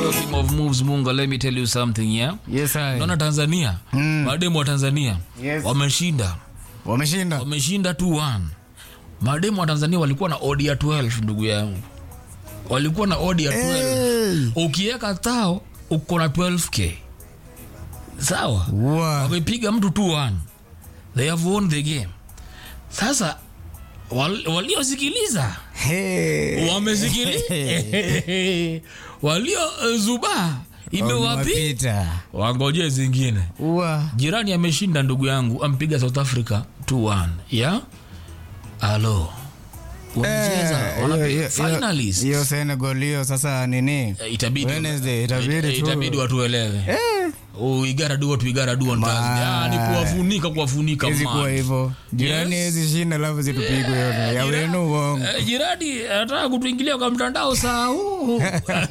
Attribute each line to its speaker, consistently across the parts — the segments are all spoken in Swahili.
Speaker 1: Talking of moves, Munga, let me tell you something, yeah?
Speaker 2: Yes, I.
Speaker 1: Naona Tanzania,
Speaker 2: Mm.
Speaker 1: mademu wa Tanzania
Speaker 2: Yes.
Speaker 1: wameshinda,
Speaker 2: Wameshinda.
Speaker 1: wameshinda 2-1. Mademu wa Tanzania walikuwa na odi ya 12 ndugu yangu, walikuwa na odi ya 12.
Speaker 2: Hey.
Speaker 1: Ukiweka tao uko na 12k, sawa?
Speaker 2: Wow.
Speaker 1: wamepiga mtu 2-1 they have won the game sasa wal, waliosikiliza
Speaker 2: Hey.
Speaker 1: wamesikiliza walio eh, zuba imewapi
Speaker 2: Wamewapita.
Speaker 1: wangoje zingine
Speaker 2: Wow.
Speaker 1: jirani ameshinda ndugu yangu ampiga south africa 2-1 ya alo wamecheza
Speaker 2: Eh,
Speaker 1: wanapi-
Speaker 2: hiyo- hiyo-
Speaker 1: finalists.
Speaker 2: hiyo Senegal hiyo sasa nini?
Speaker 1: Eh, itabidi
Speaker 2: Wednesday, itabidi
Speaker 1: eh,
Speaker 2: tu.
Speaker 1: itabidi watuelewe
Speaker 2: Eh.
Speaker 1: Oh, we gotta do what we gotta do on Thursday. Ah, ni kuwafunika kuwafunika
Speaker 2: Hizi
Speaker 1: man.
Speaker 2: kuwa hivyo. Jirani
Speaker 1: Yes.
Speaker 2: hizi shinda alafu zitupigwe yote. Ya wenu uongo.
Speaker 1: Eh, jirani anataka kutuingilia kwa mtandao saa huu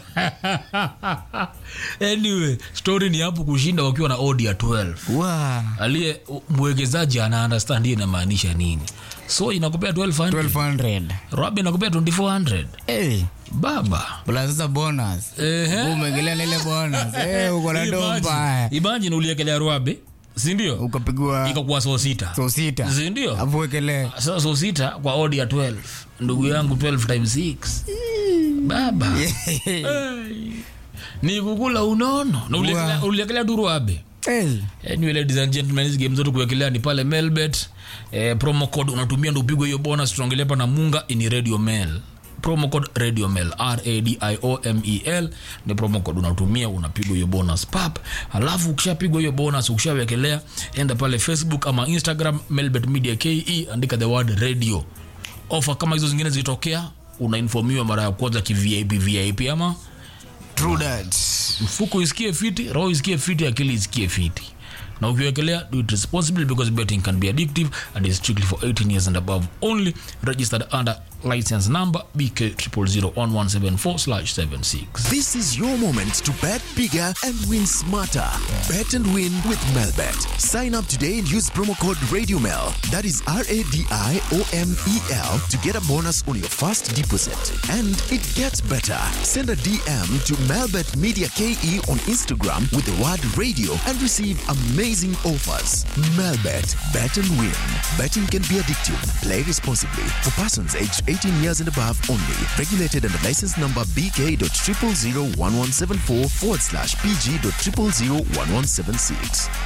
Speaker 1: anyway story ni hapo kushinda wakiwa na odi ya 12
Speaker 2: Wow.
Speaker 1: aliye mwekezaji ana understand hiyo inamaanisha nini so inakupea 1200
Speaker 2: 1200.
Speaker 1: rob inakupea 2400
Speaker 2: Hey.
Speaker 1: baba
Speaker 2: Plus sasa bonus.
Speaker 1: Ehe.
Speaker 2: Umegelea na ile bonus. Eh, uko na
Speaker 1: Imagine-
Speaker 2: domba.
Speaker 1: imagine uliekelea rwabe sindio
Speaker 2: Ukapigwa
Speaker 1: ikakuwa so sita
Speaker 2: so sita.
Speaker 1: sindio
Speaker 2: Afu wekelee.
Speaker 1: sasa so sita kwa odi ya 12 ndugu yangu 12 times 6 baba Hey. ni kukula unono na uliekelea-
Speaker 2: Wow.
Speaker 1: uliekelea duru abe
Speaker 2: Hey.
Speaker 1: anyway ladies and gentlemen hizi game zote kuwekelea ni pale melbet eh, promo code unatumia ndo upigwe hiyo bonus tunaongelea hapa na munga ni radio mail promo code radio mail radiomel ni promo code unatumia unapigwa hiyo bonus pap alafu ukishapigwa hiyo bonus ukishawekelea enda pale facebook ama instagram melbet media ke andika the word radio ofa kama hizo zingine zikitokea unainfomiwa mara ya kwanza kivip vip ama
Speaker 2: True that.
Speaker 1: mfuko isikie fiti roho isikie fiti akili isikie fiti na ukiwekelea do it responsibly because betting can be addictive and is strictly for 18 years and above only registered under license number bk 0001174/76
Speaker 3: This is your moment to bet bigger and win smarter. Bet and win with Melbet. Sign up today and use promo code RadioMel. That is R A D I O M E L to get a bonus on your first deposit. And it gets better. Send a DM to Melbet Media KE on Instagram with the word radio and receive amazing offers. Melbet. Bet and win. Betting can be addictive. Play responsibly. For persons aged 18 years and above only. Regulated under license number BK.0001174 forward slash PG.0001176.